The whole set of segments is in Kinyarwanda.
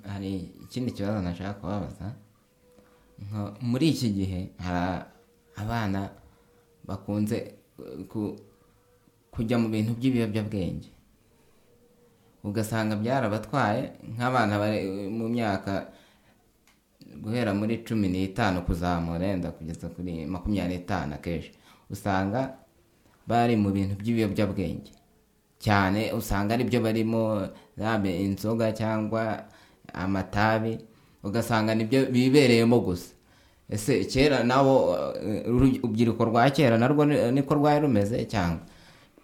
hari ikindi kibazo nashaka kubabaza nka- muri iki gihe hari abana bakunze eh, ku- kujya mu bintu by'ibiyobyabwenge ugasanga byarabatwaye nk'abana bari mu myaka guhera muri cumi n'itanu kuzamura yenda kugeza kuri makumyabiri n'itanu akenshi usanga bari mu bintu by'ibiyobyabwenge cyane usanga aribyo barimo yaba inzoga cyangwa amatabi ugasanga nibyo bibereyemo gusa ese kera nabo eh, uru- urubyiruko rwa kera narwo ni- niko rwari rumeze cyangwa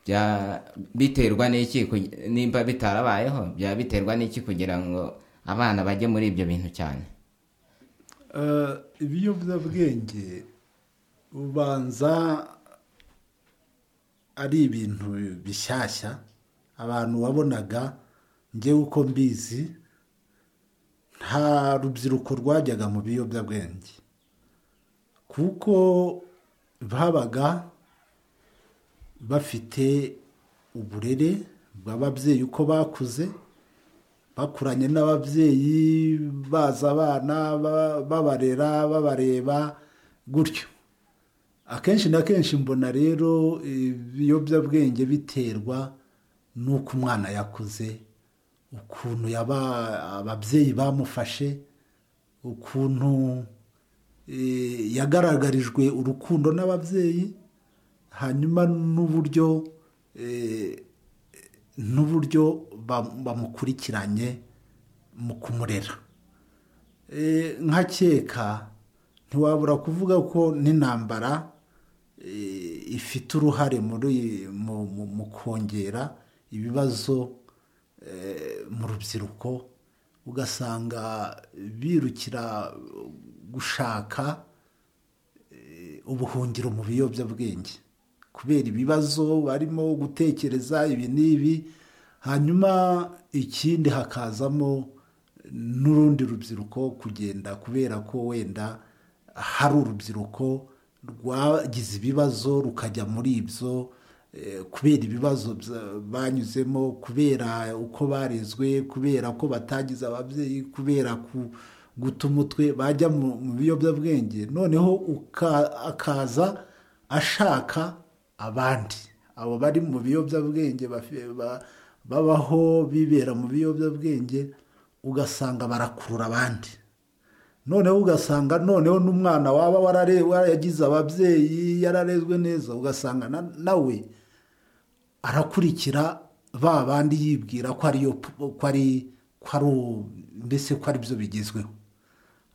bya- biterwa n'iki ku- nimba bitarabayeho byaba biterwa n'iki kugira ngo abana bajye muri ibyo bintu cyane Eh, ibiyobyabwenge ubanza ari ibintu bishyashya abantu wabonaga ngewe uko mbizi nta rubyiruko rwajyaga mu biyobyabwenge kuko babaga bafite uburere bw'ababyeyi uko bakuze bakuranye n'ababyeyi baza abana ba- babarera babareba gutyo akenshi na kenshi mbona rero ibiyobyabwenge biterwa n'uko umwana yakuze ukuntu yaba ababyeyi bamufashe ukuntu eh, yagaragarijwe urukundo n'ababyeyi hanyuma n'uburyo eh, n'uburyo ba- bamukurikiranye mu kumurera Eh, nkakeka ntiwabura kuvuga ko n'intambara eh, ifite uruhare muri mu- mu- mu kongera ibibazo eh, mu rubyiruko ugasanga birukira gushaka ubuhungiro mu biyobyabwenge kubera ibibazo barimo gutekereza ibi n'ibi hanyuma ikindi hakazamo n'urundi rubyiruko kugenda kubera ko wenda hari urubyiruko rwagize ibibazo rukajya muri ibyo eh, kubera ibibazo bya- banyuzemo kubera uko barezwe kubera ko batagize ababyeyi kubera ku- guta umutwe bajya mu mu biyobyabwenge noneho uka- akaza ashaka abandi abo bari mu biyobyabwenge bafi- ba- babaho bibera mu biyobyabwenge ugasanga barakurura abandi noneho ugasanga noneho n'umwana waba warare- waragize ababyeyi yararezwe neza ugasanga na- nawe arakurikira ba bandi yibwira ko ariyo ko ari ko ari u- mbese ko ari byo bigezweho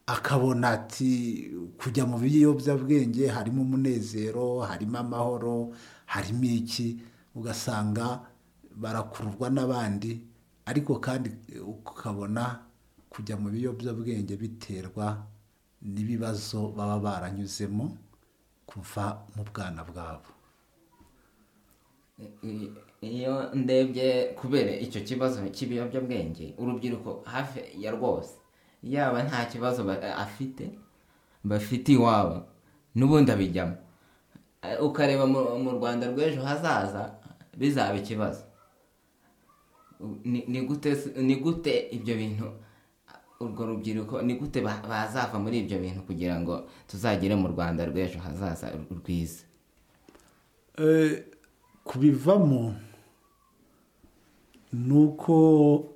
akabona ati kujya mu biyobyabwenge harimo umunezero harimo amahoro harimo iki ugasanga barakururwa n'abandi ariko kandi eh, ukabona kujya mu biyobyabwenge biterwa n'ibibazo baba baranyuzemo kuva mu bwana bwabo I- iyo ndebye kubera icyo kibazo cy'ibiyobyabwenge urubyiruko hafi ya rwose yaba nta kibazo ba- afite bafite iwabo n'ubundi abijyamo Eh, ukareba mu- mu rwanda rw'ejo hazaza bizaba ikibazo ni ni gute se- ni gute ibyo bintu urwo rubyiruko ni gute ba- bazava muri ibyo bintu kugira ngo tuzagere mu rwanda rw'ejo hazaza ru- rwiza Eh, kubivamo ni uko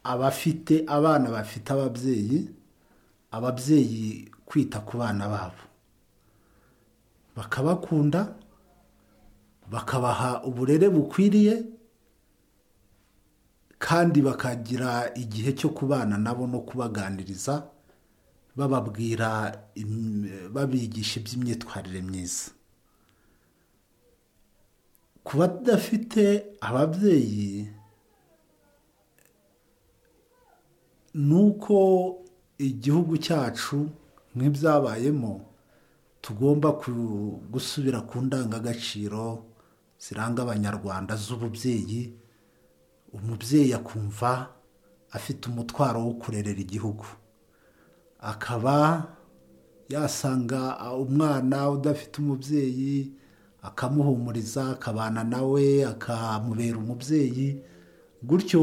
abafite abana bafite ababyeyi ababyeyi kwita ku bana babo bakabakunda bakabaha uburere bukwiriye kandi bakagira igihe cyo kubana nabo no kubaganiriza bababwira im- babigisha iby'imyitwarire myiza ku badafite ababyeyi ni uko igihugu cyacu nk'ibyabayemo tugomba ku- gusubira ku ndangagaciro ziranga abanyarwanda z'ububyeyi umubyeyi akumva afite umutwaro wo kurerera igihugu akaba yasanga umwana udafite umubyeyi akamuhumuriza akabana nawe akamubera umubyeyi gutyo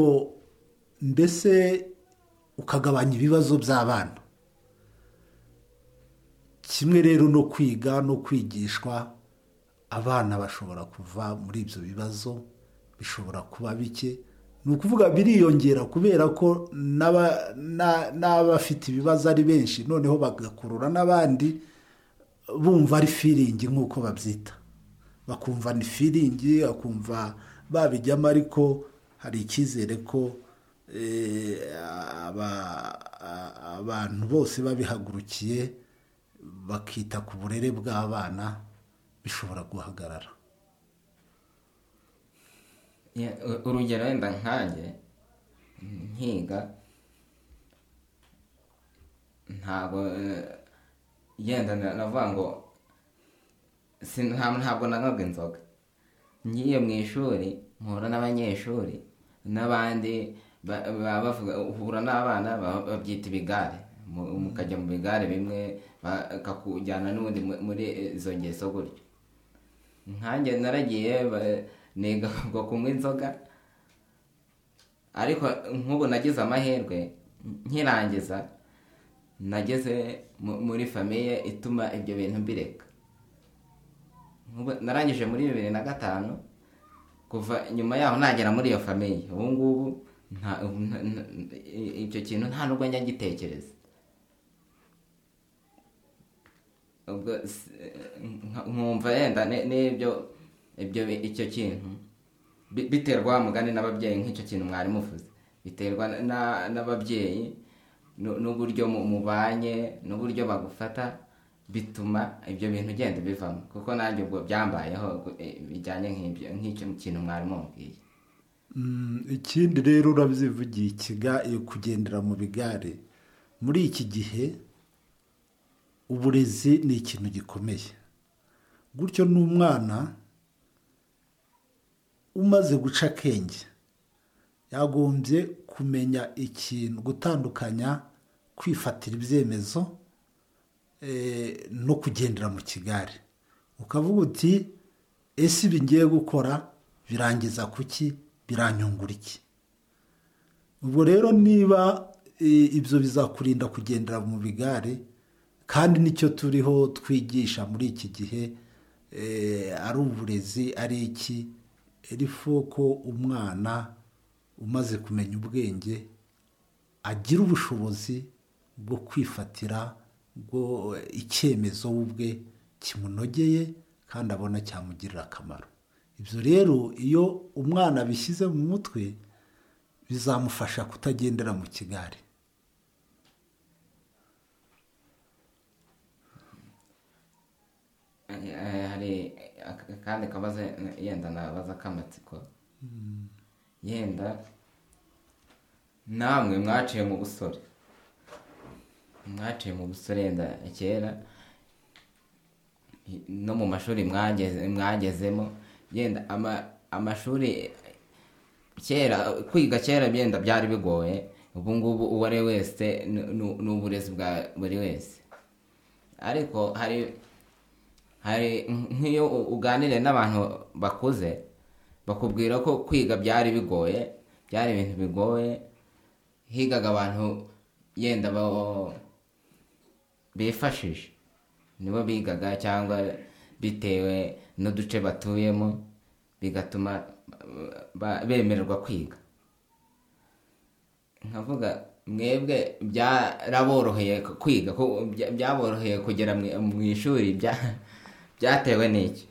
mbese ukagabanya ibibazo by'abana kimwe rero no kwiga no kwigishwa abana bashobora kuva muri ibyo bibazo bishobora kuba bike ni ukuvuga biriyongera kubera ko n'abafite ibibazo ari benshi noneho bagakurura n'abandi bumva ari firingi nk'uko babyita bakumva ni firingi bakumva babijyamo ariko hari icyizere ko abantu bose babihagurukiye bakita ku burere bw'abana bishobora guhagarara urugero wenda nkanjye nkiga ntabwo yenda navuga ngo ntabwo nanywaga inzoga ngiye mu ishuri mpura n'abanyeshuri n'abandi uhura n'abana babyita ibigare mukajya mu bigare bimwe bakakujyana n'ubundi muri izo ngeso gutyo nkanjye naragiye niga kunywa inzoga ariko nk'ubu nagize amahirwe nkirangiza nageze muri famiye ituma ibyo bintu mbireka narangije muri bibiri na gatanu kuva nyuma yaho nagera muri iyo famiye ubu ngubu icyo kintu nta nubwo nyagitekereza nkumva yenda n'ibyo ibyo icyo kintu biterwa mugani n'ababyeyi nk'icyo kintu mwari muvuze biterwa n'ababyeyi n'uburyo mubanye n'uburyo bagufata bituma ibyo bintu ugenda bivamo kuko nanjye ubwo byambayeho bijyanye nk'icyo kintu mwari mubwiye ikindi rero urabyivugiye ikiga iyo kugendera mu bigare muri iki gihe uburezi ni ikintu gikomeye gutyo n'umwana umaze guca akenge yagombye kumenya ikintu gutandukanya kwifatira ibyemezo no kugendera mu kigare ukavuga uti ese ibi ngiye gukora birangiza kuki biranyungura iki ubwo rero niba ibyo bizakurinda kugendera mu bigare kandi nicyo turiho twigisha muri iki gihe ari uburezi ari iki erifu ko umwana umaze kumenya ubwenge agira ubushobozi bwo kwifatira icyemezo we ubwe kimunogeye kandi abona cyamugirira akamaro ibyo rero iyo umwana abishyize mu mutwe bizamufasha kutagendera mu kigare hari akandi kabazo yenda nabaza k'amatsiko yenda namwe mwaciye mu busore mwaciye mu busore yenda kera no mu mashuri mwagezemo yenda amashuri kera kwiga kera byenda byari bigoye ubu ngubu uwo ari wese ni uburezi bwa buri wese ariko hari hari nk'iyo uganiriye n'abantu bakuze bakubwira ko kwiga byari bigoye byari ibintu bigoye higaga abantu yenda bifashisha nibo bigaga cyangwa bitewe n'uduce batuyemo bigatuma bemererwa kwiga nkavuga mwebwe byaraboroheye kwiga byaboroheye kugera mu ishuri byatewe n'iki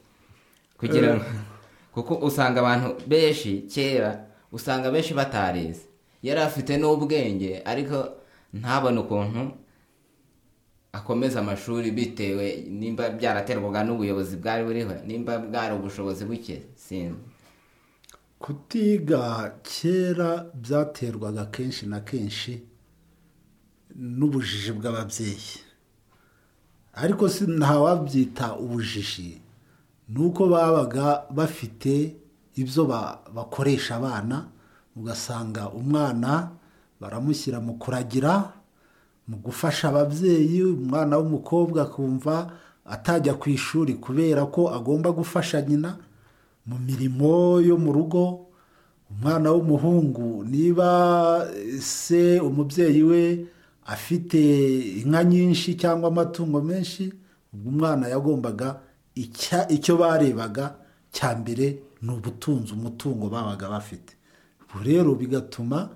kugira ngo kuko usanga abantu benshi kera usanga benshi batarize yari afite n'ubwenge ariko ntabone ukuntu akomeza amashuri bitewe nimba byaraterwaga n'ubuyobozi bwari buriho nimba bwari ubushobozi buke sinzi kutiga kera byaterwaga kenshi na kenshi n'ubujiji bw'ababyeyi ariko si ntawabyita ubujiji ni uko babaga bafite ibyo bakoresha abana ugasanga umwana baramushyira mu kuragira mu gufasha ababyeyi umwana w'umukobwa akumva atajya ku ishuri kubera ko agomba gufasha nyina mu mirimo yo mu rugo umwana w'umuhungu niba se umubyeyi we afite inka nyinshi cyangwa amatungo menshi ubwo umwana yagombaga icya- icyo barebaga cya mbere ni ubutunzi umutungo babaga bafite ubu rero bigatuma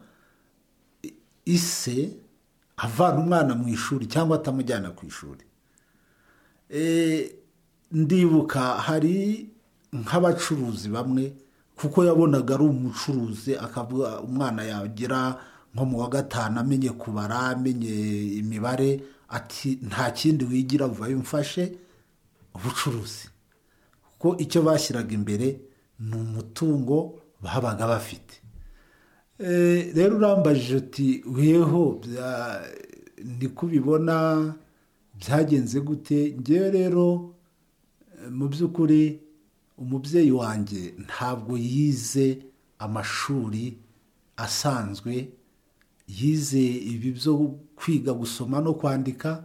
i- ise avana umwana mu ishuri cyangwa atamujyana ku ishuri Eh, ndibuka hari nk'abacuruzi bamwe kuko yabonaga ari umucuruzi akavuga umwana yagira nko mu wa gatanu amenye kubara amenye imibare ati nta kindi wigira vuba mfashe ubucuruzi kuko icyo bashyiraga imbere ni umutungo babaga bafite Eh, rero urambajije uti weho bya- ndikubibona byagenze gute ngewe rero eh, mu by'ukuri umubyeyi wanjye ntabwo yize amashuri asanzwe yize ibi byo kwiga gusoma no kwandika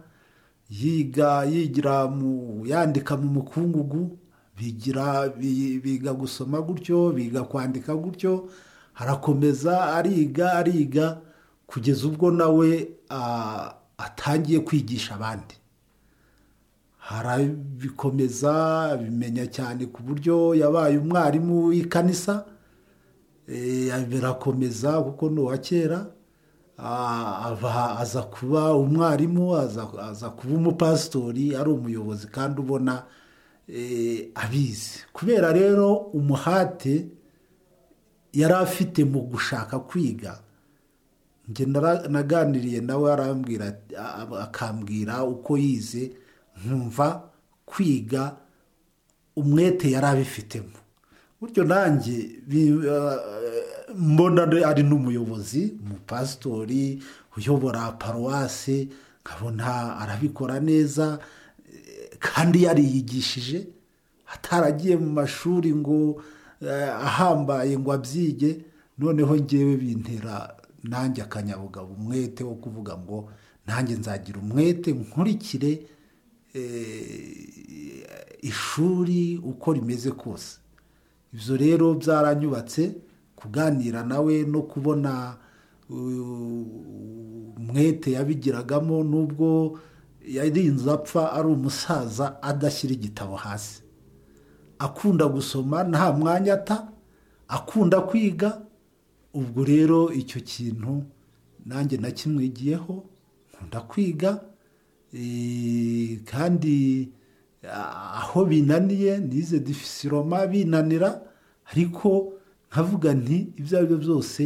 yiga yigira mu yandika mu mukungugu bigira bi- biga gusoma gutyo biga kwandika gutyo harakomeza ariga ariga kugeza ubwo nawe ah, atangiye kwigisha abandi harabikomeza abimenya cyane ku buryo yabaye umwarimu w'ikanisa Eh, birakomeza kuko ni uwa kera Ah, ava- aza kuba umwarimu aza- aza kuba umupasitori ari umuyobozi kandi ubona eh, abizi kubera rero umuhate yari afite mu gushaka kwiga njye nara- naganiriye nawe arambwira ati- a- a- akambwira uko yize nkumva kwiga umwete yari abifitemo buryo nanjye bi- eh, mbona ari- ari n'umuyobozi umupasitori uyobora paruwasi nkabona arabikora neza eh, kandi yariyigishije ataragiye mu mashuri ngo eh, ahambaye ngo abyige noneho ngewe bintera nanjye akanyabugabo umwete wo kuvuga ngo nanjye nzagira umwete nkurikire eh, ishuri uko rimeze kose ibyo rero byaranyubatse kuganira nawe no kubona uh, umwete yabigiragamo n'ubwo yarinze apfa ari umusaza adashyira igitabo hasi akunda gusoma nta mwanya ata akunda kwiga ubwo rero icyo kintu nanjye nakimwigiyeho nkunda kwiga eh, kandi ah, aho binaniye nize difisiroma binanira ariko nkavuga nti ibyo ari byo byose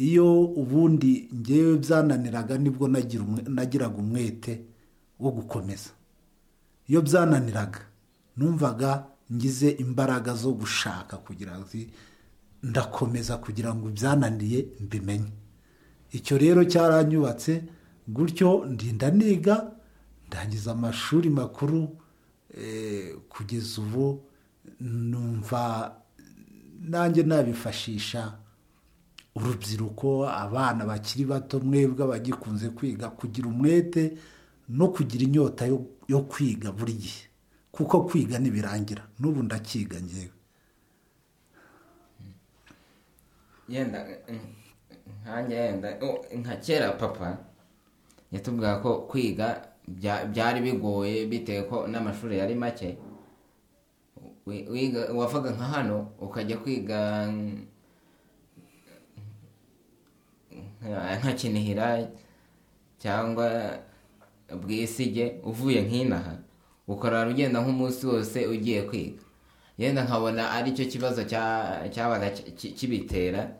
iyo ubundi ngewe byananiraga nibwo nagira umwe- nagiraga umwete wo gukomeza iyo byananiraga numvaga ngize imbaraga zo gushaka kugira ngo zi- ndakomeza kugira ngo ibyananiye mbimenye icyo rero cyaranyubatse gutyo ndinda niga ndangiza amashuri makuru eh, kugeza ubu numva nanjye nabifashisha urubyiruko abana bakiri bato mwebwe abagikunze kwiga kugira umwete no kugira inyota yo, yo kwiga buri gihe kuko kwiga ntibirangira n'ubu ndakiga ngewe yenda nkanjye yenda oh, nka kera papa yatubwira ko kwiga bya- byari bigoye bitewe ko n'amashuri yari make Wi- wiga- wavaga nka hano ukajya kwiga mm, nka nka kinihira cyangwa bwisige uvuye nk'inaha ukorana ugenda nk'umunsi wose ugiye kwiga yenda nkabona ari cyo kibazo cya- cyabaga ki- ki- kibitera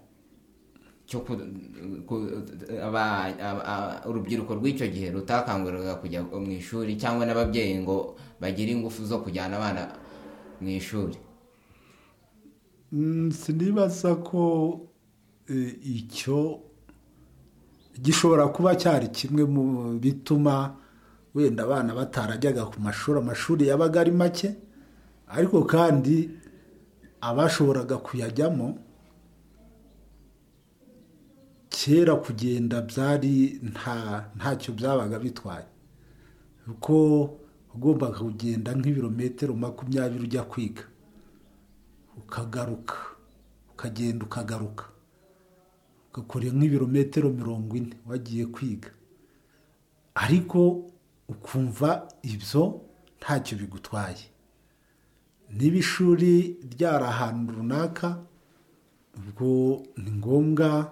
cyo ku- ku- aba- aba- aba- urubyiruko rw'icyo gihe rutakanguriraga kujya mu ishuri cyangwa n'ababyeyi ngo bagire ingufu zo kujyana abana mu ishuri Mm, sinibaza ko eh, icyo gishobora kuba cyari kimwe mu bituma wenda abana batarajyaga ku mashuri amashuri yabaga ari make ariko kandi abashoboraga kuyajyamo kera kugenda byari nta ntacyo byabaga bitwaye kuko ugombaga kugenda nk'ibirometero makumyabiri ujya kwiga ukagaruka ukagenda ukagaruka ugakora nk'ibirometero mirongo ine wagiye kwiga ariko ukumva ibyo ntacyo bigutwaye niba ishuri ryari ahantu runaka ubwo ni ngombwa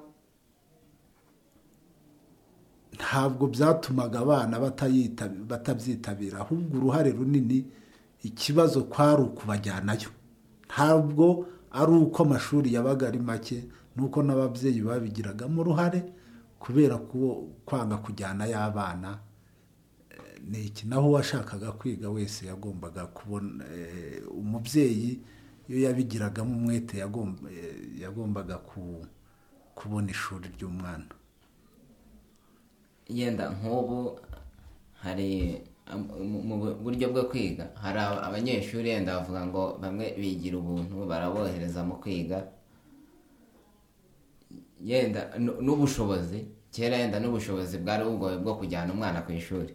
ntabwo byatumaga abana batabyitabira ahubwo uruhare runini ikibazo kwari ukubajyanayo ntabwo ari uko amashuri yabaga ari make nuko n'ababyeyi babigiragamo uruhare kubera ko kwanga kujyanayo abana ni iki naho uwashakaga kwiga wese yagombaga kubona umubyeyi iyo yabigiragamo umwete yagombaga kubona ishuri ry'umwana yenda nk'ubu hari mu buryo bwo kwiga hari abanyeshuri yenda bavuga ngo bamwe bigira ubuntu barabohereza mu kwiga yenda n'ubushobozi kera yenda n'ubushobozi bwari bugoye bwo kujyana umwana ku ishuri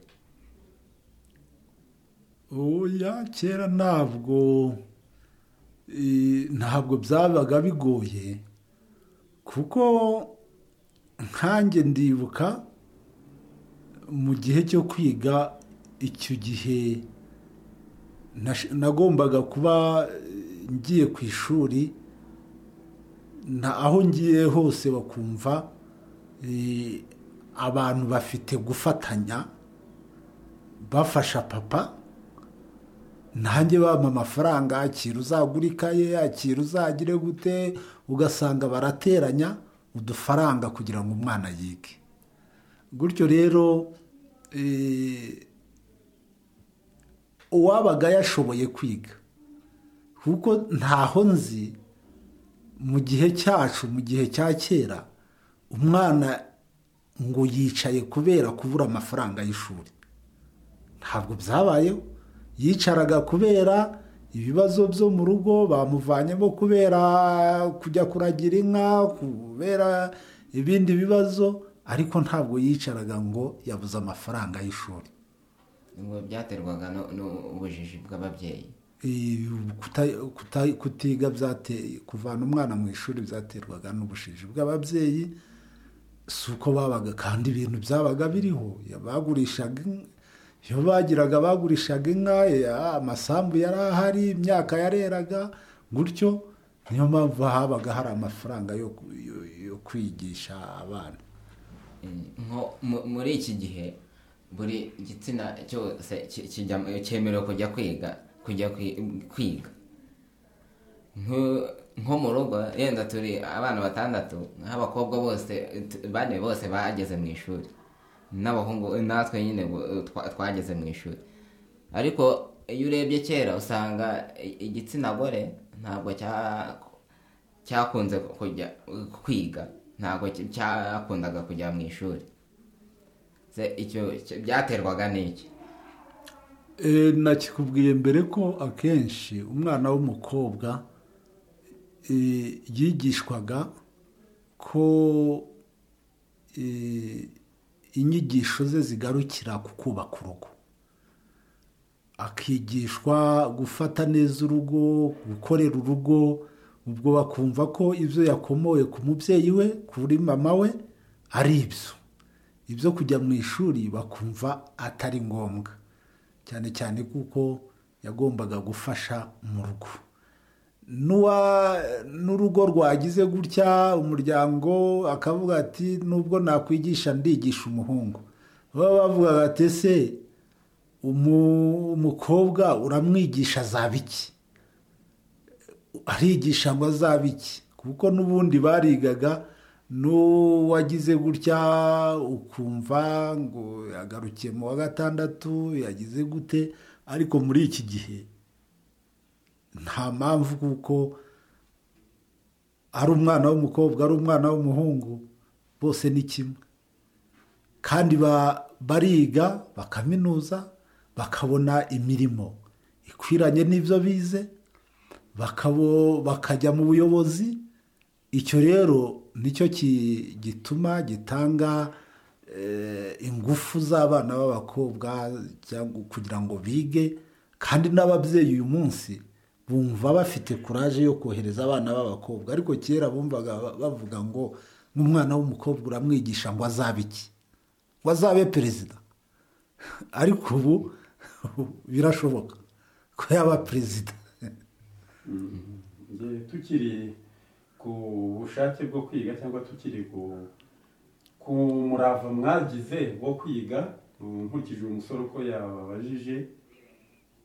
oya kera ntabwo ntabwo byabaga bigoye kuko nkanjye ndibuka mu gihe cyo kwiga icyo gihe nagombaga kuba ngiye ku ishuri aho ngiye hose bakumva abantu bafite gufatanya bafasha papa nanjye bampa amafaranga akira uzagura ikaye akira uzagire gute ugasanga barateranya udufaranga kugira ngo umwana yige gutyo rero uwabaga yashoboye kwiga kuko ntaho nzi mu gihe cyacu mu gihe cya kera umwana ngo yicaye kubera kubura amafaranga y'ishuri ntabwo byabayeho yicaraga kubera ibibazo byo mu rugo bamuvanyemo kubera kujya kuragira inka kubera ibindi bibazo ariko ntabwo yicaraga ngo yabuze amafaranga y'ishuri ngo byaterwaga n'ubujiji bw'ababyeyi kutiga byateye kuvana umwana mu ishuri byaterwaga n'ubujiji bw'ababyeyi si uko babaga kandi ibintu byabaga biriho bagurishaga iyo bagiraga bagurishaga inka amasambu yari ahari imyaka yareraga gutyo niyo mpamvu habaga hari amafaranga yo kwigisha abana muri iki gihe buri gitsina cyose cyemerewe kujya kwiga kujya kwiga nko mu rugo yenda turi abana batandatu nk'abakobwa bose bane bose bageze mu ishuri n'abahungu natwe nyine twageze mu ishuri ariko iyo urebye kera usanga igitsina gore ntabwo cyakunze kujya kwiga ntabwo cyakundaga kujya mu ishuri byaterwaga n'iki nakikubwiye mbere ko akenshi umwana w'umukobwa yigishwaga ko inyigisho ze zigarukira ku kubaka urugo akigishwa gufata neza urugo gukorera urugo ubwo bakumva ko ibyo yakomoye ku mubyeyi we kuri mama we ari ibyo ibyo kujya mu ishuri bakumva atari ngombwa cyane cyane kuko yagombaga gufasha mu rugo n'urugo rwagize gutya umuryango akavuga ati nubwo nakwigisha ndigisha umuhungu baba bavugaga ati se umukobwa uramwigisha azaba iki arigisha ngo azabe iki kuko n'ubundi barigaga n'uwagize gutya ukumva ngo yagarukiye mu wa gatandatu yagize gute ariko muri iki gihe nta mpamvu kuko ari umwana w'umukobwa ari umwana w'umuhungu bose ni kimwe kandi bariga bakaminuza bakabona imirimo ikwiranye n'ibyo bize bakajya mu buyobozi icyo rero nicyo gituma gitanga ingufu z'abana b'abakobwa kugira ngo bige kandi n'ababyeyi uyu munsi bumva bafite kuraje yo kohereza abana b'abakobwa ariko kera bumvaga ba- bavuga ngo nk'umwana w'umukobwa uramwigisha ngo azabe iki ngo azabe perezida ariko ubu birashoboka ko yaba perezida Nge tukiri ku bushake bwo kwiga cyangwa tukiri ku ku murava mwagize wo kwiga nkurikije uyu musore uko yababajije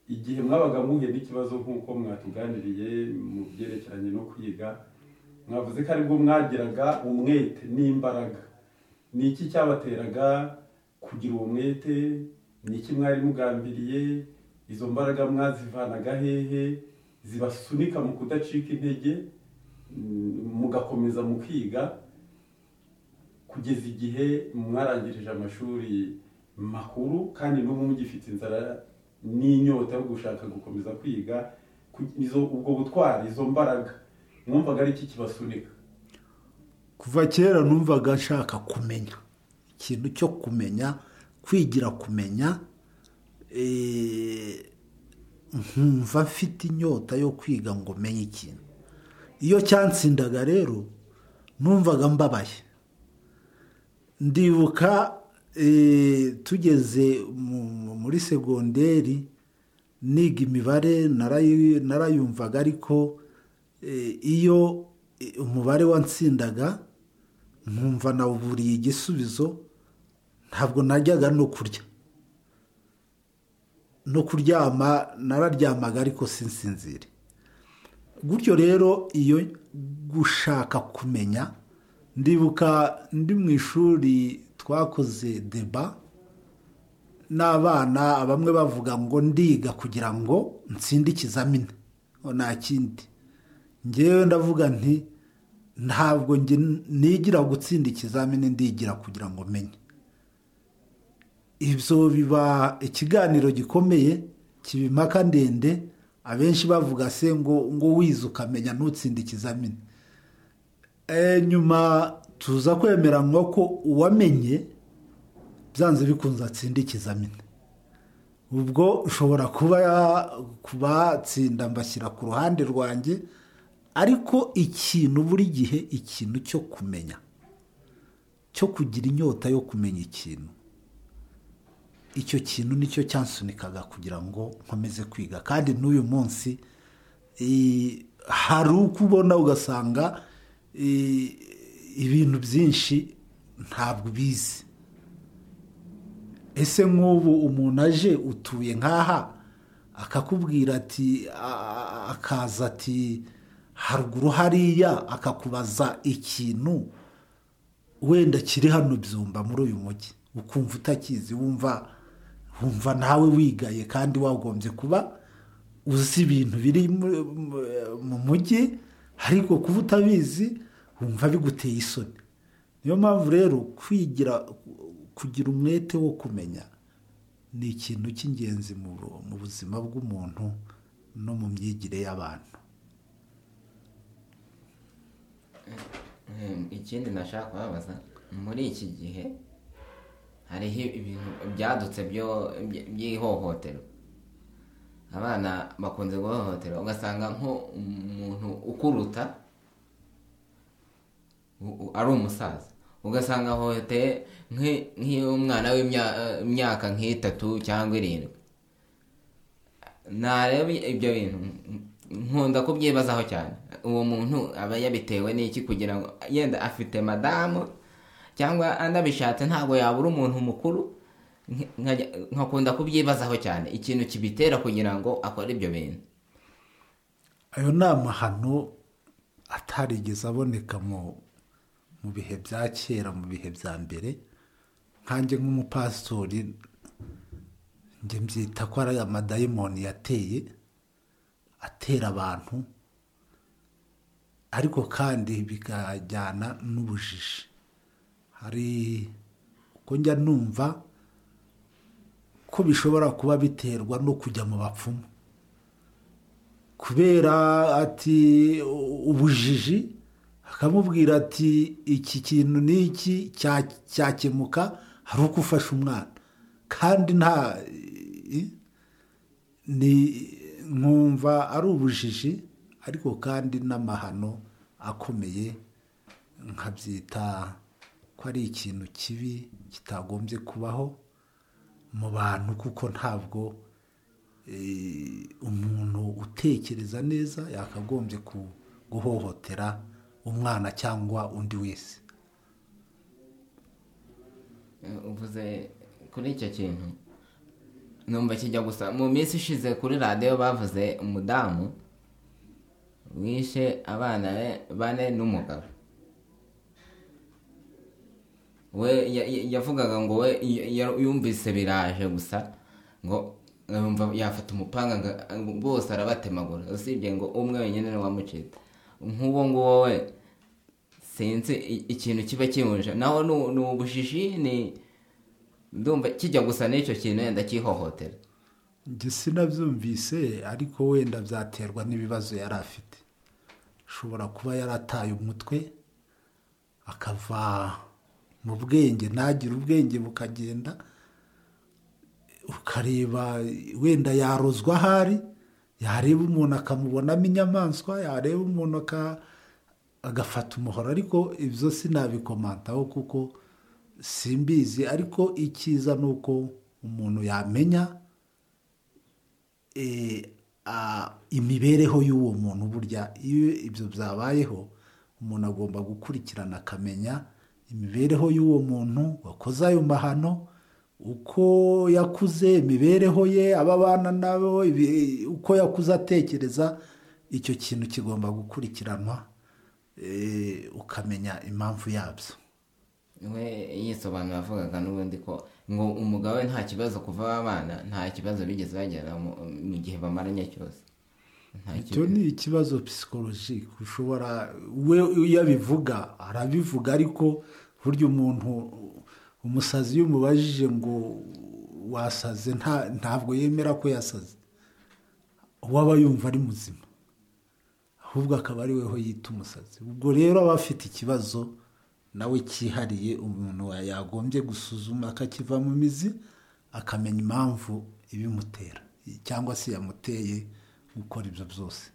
igihe mwabaga muhuye n'ikibazo nk'uko mwatuganiriye mu byerekeranye no kwiga mwavuze ko aribwo mwagiraga umwete n'imbaraga ni iki cyabateraga kugira uwo mwete ni iki mwari mugambiriye izo mbaraga mwazivanaga hehe zibasunika mu kudacika intege mm, mugakomeza mukiga kugeza igihe mwarangirije amashuri makuru kandi n'ubu mugifite inzara n'inyota yo gushaka gukomeza kwiga ku- izo ubwo butwari izo mbaraga mwumvaga ari iki kibasunika kuva kera numvaga nshaka kumenya ikintu cyo kumenya kwigira kumenya eh, nkumva mfite inyota yo kwiga ngo menye ikintu iyo cyansindaga rero numvaga mbabaye ndibuka eh, tugeze mu- muri segonderi niga imibare narayi- narayumvaga ariko eh, iyo eh, umubare wansindaga nkumva nawuburiye igisubizo ntabwo najyaga no kurya no kuryama nararyamaga ariko sinsinzire gutyo rero iyo gushaka kumenya ndibuka ndi mu ishuri twakoze deba n'abana bamwe bavuga ngo ndiga kugira ngo nsinde ikizamini ngo nta kindi ngewe ndavuga nti ntabwo nge nigira gutsinda ikizamini ndigira kugira ngo menye ibyo biba ikiganiro gikomeye kiba impaka ndende abenshi bavuga se ngo ngo wize ukamenya ntutsinda ikizamini Eh, nyuma tuza kwemeranwa ko uwamenye byanze bikunze atsinda ikizamini ubwo ushobora kuba kubatsinda mbashyira ku ruhande rwanjye ariko ikintu buri gihe ikintu cyo kumenya cyo kugira inyota yo kumenya ikintu icyo kintu nicyo cyansunikaga kugira ngo nkomeze kwiga kandi n'uyu munsi eh, hari uko ubona ugasanga eh, ibintu byinshi ntabwo ubizi ese nk'ubu umuntu aje utuye nk'aha akakubwira ati a- akaza ati haruguru hariya akakubaza ikintu wenda kiri hano byumba muri uyu mujyi ukumva utakizi wumva wumva nawe wigaye kandi wagombye kuba uzi ibintu biri mu- mu- mu mujyi ariko kuba utabizi wumva biguteye isoni niyo mpamvu rero kwigira kugira umwete wo kumenya ni ikintu cy'ingenzi mu bu- mu buzima bw'umuntu no mu myigire y'abantu Em, ikindi nashaka kubabaza muri iki gihe hariho ibintu byadutse byo- by- by'ihohoterwa abana bakunze guhohoterwa ugasanga nko umuntu ukuruta u- u- ari umusaza ugasanga ahohoteye nk'i- nk'umwana w'imyaka nk'itatu cyangwa irindwi nareba ibyo bintu nkunda kubyibazaho cyane uwo muntu aba yabitewe n'iki kugira ngo yenda afite madamu cyangwa anabishatse ntabwo yabura umuntu mukuru nk- nkajya- nkakunda kubyibazaho cyane ikintu kibitera kugira ngo akore ibyo bintu ayo ni amahano atarigeze aboneka mu mu bihe bya kera mu bihe bya mbere nkanjye nk'umupasitori njye mbyita ko ari amadayimoni yateye atera abantu ariko kandi bikajyana n'ubujiji hari uko njya numva ko bishobora kuba biterwa no kujya mu bapfumu kubera ati u- ubujiji akamubwira ati iki kintu n'iki cya- cyakemuka hari uko ufashe umwana kandi nta i- ni nkumva ari ubujiji ariko kandi n'amahano akomeye nkabyita ko ari ikintu kibi kitagombye kubaho mu bantu kuko ntabwo eh, umuntu utekereza neza yakagombye ku- guhohotera umwana cyangwa undi wese uvuze kuri icyo kintu numva kijya gusa mu minsi ishize kuri radiyo bavuze umudamu wishe abana be bane n'umugabo we ya- ya- yavugaga ngo we ya- ya- yumvise biraje gusa ngo yumva yafata umupanga nga- bose arabatemagura usibye ngo umwe wenyine ni wamucita nk'uwo nguwo we sinzi i- ikintu kiba kimuje naho ni- ni ubushishi ni ndumva kijya gusa n'icyo kintu wenda cyihohotera njye sinabyumvise ariko wenda byaterwa n'ibibazo yari afite ashobora kuba yarataye umutwe akava mu bwenge ntagire ubwenge bukagenda ukareba wenda yarozwa ahari yareba umuntu akamubonamo inyamaswa yareba umuntu aka- agafata umuhoro ariko ibyo sinabikomantaho kuko simbizi ariko icyiza ni uko umuntu yamenya eh, ah, imibereho y'uwo muntu burya iyo ibyo byabayeho umuntu agomba gukurikirana akamenya imibereho y'uwo muntu wakoze ayo mahano uko yakuze imibereho ye aba abana nabo ibi- uko yakuze atekereza icyo kintu kigomba gukurikiranwa eh, ukamenya impamvu yabyo we yisobanura avugaga n'ubundi ko ngo umugabo we nta kibazo kuva babana nta kibazo bigeze bagera mu- mu gihe bamaranye cyose nta icyo kibazo ni ikibazo psikologike ushobora we iyo abivuga arabivuga ariko burya umuntu umusazi iyo umubajije ngo wasaze nta- ntabwo yemera ko yasaze uwo aba yumva ari muzima ahubwo akaba ari weho yita umusazi ubwo rero aba afite ikibazo nawe cyihariye umuntu yagombye gusuzuma akakiva mu mizi akamenya impamvu ibimutera cyangwa se yamuteye gukora ibyo byose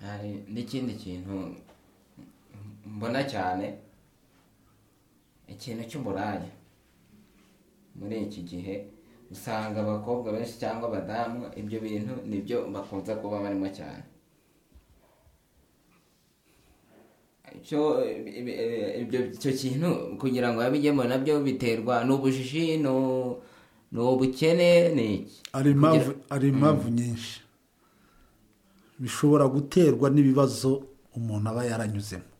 hari n'ikindi kintu mbona cyane ikintu cy'uburaya muri iki gihe usanga abakobwa benshi cyangwa abadamu ibyo bintu nibyo bakunze kuba barimo cyane icyo ibi- ibi- ibyo icyo kintu kugira ngo babigemo nabyo biterwa n'ubujiji nu- n'ubukene ni iki hari impamvu hari impamvu nyinshi bishobora guterwa n'ibibazo umuntu aba yaranyuzemo